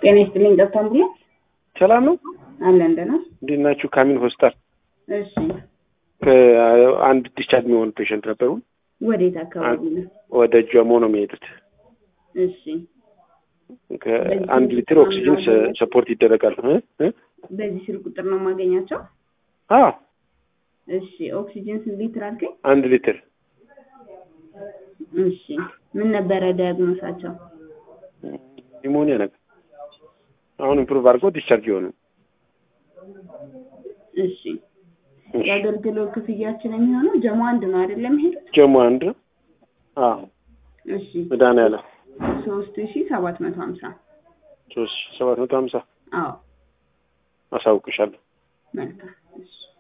ጤና ይስጥልኝ። ገብታ አምቡላንስ ሰላም ነው። አለን ደህና። እንዴት ናችሁ? ካሚን ሆስፒታል እሺ፣ አንድ ዲስቻርጅ የሚሆኑ ፔሸንት ነበሩ። ወዴት አካባቢ ነው? ወደ ጀሞ ነው የሚሄዱት። እሺ፣ ከአንድ ሊትር ኦክሲጅን ሰፖርት ይደረጋል። እ እ በዚህ ስልክ ቁጥር ነው የማገኛቸው? አዎ እሺ፣ ኦክሲጅን ስንት ሊትር አልከኝ? አንድ ሊትር እሺ፣ ምን ነበረ ዲያግኖሳቸው? ኒሞኒያ ነገር አሁን ኢምፕሩቭ አድርጎ ዲስቻርጅ የሆኑ እሺ፣ የአገልግሎት ክፍያችን የሚሆነው ጀሞ አንድ ነው አይደለም? ሄዱት ጀሞ አንድ ነው። አዎ እሺ፣ መድኃኒዓለም ሶስት ሺ ሰባት መቶ ሀምሳ ሶስት ሰባት መቶ ሀምሳ አዎ አሳውቅሻለሁ። መልካም እሺ